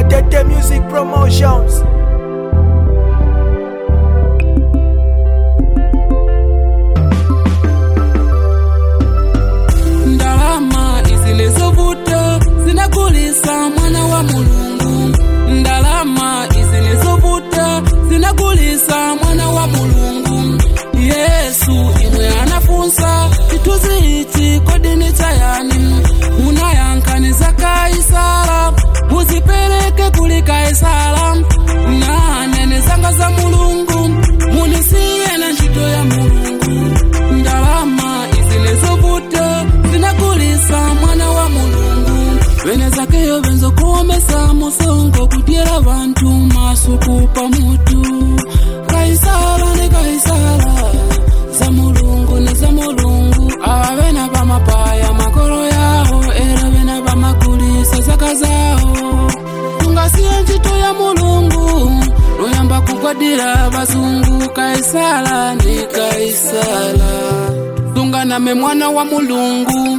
Gatete Music Promotions. ndalama izilizovuta zinakulisa mwana wa mulungu ndalama izilizovuta zinakulisa mwana wa mulungu yesu imwe anafunsa chituzi ichi kodini chayani munayankaniza kaisala muzipereke kuli kaisala na nene zanga za mulungu munisiye na ntchito ya mulungu ndalama izilizovuta zinakulisa mwana wa mulungu wene zakeyo benzokuomesa musongo kudyera bantu masuku pamutu kaisala ne kaisala za mulungu ne za mulungu aba bena bamapaya makolo yawo era bena bamakulisa zaka zawo tungasiye ntchito ya mulungu luyamba kugwadira bazungu kaisala ne kaisala tunganame mwana wa mulungu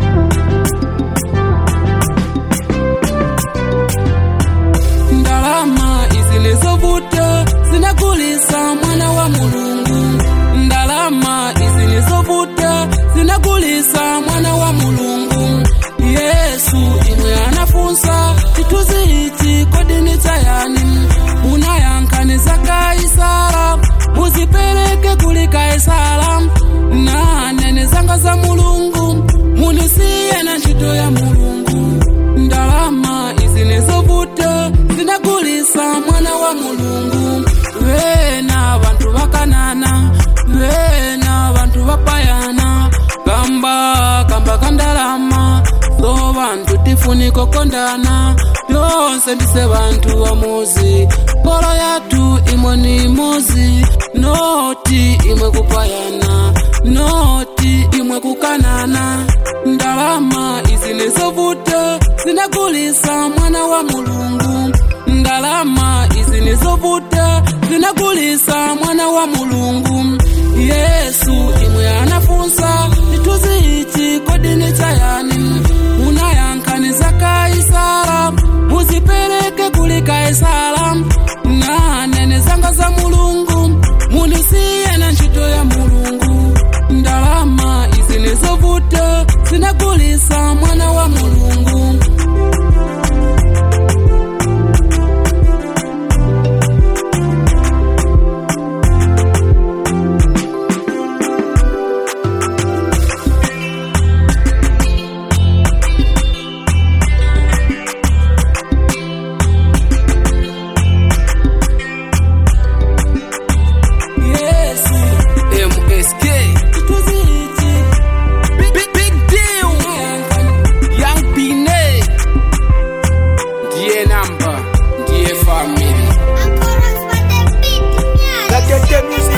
ndalama izilizovuta zinakulisa mwana wa mulungu ndalama izilizovuta zinakulisa mwana wa mulungu yesu imwe anafunsa chituzi ichi kodini chayani munayankaniza kaisala muzipereke kuli kaisala na nene zanga za mulungu munisiye na ntchito ya mulungu ndalama izilizovuta zinakulisa mwana wa mulungu vena vantu vakanana vena vantu vapayana kamba kamba kandalama so vantu tifuniko kondana byonse ndise vantu wamuzi polo yatu imwe ni mozi noti imwe kupayana noti imwe kukanana ndalama izilizovuta zinakulisa mwana wa mulungu ndalama izilizovuta zinakulisa mwana wa mulungu yesu imwe anafunsa chituzi ichi kodini chayani munayankaniza kaisala muzipereke kuli kaisala na nene zanga za mulungu munisiye na ntchito ya mulungu ndalama izilizovuta zinakulisa mwana wa mulungu yesu MSK, chituzi ichi big, big, big deal. Young Pine, ndiye namba, ndiye family. Gatete Music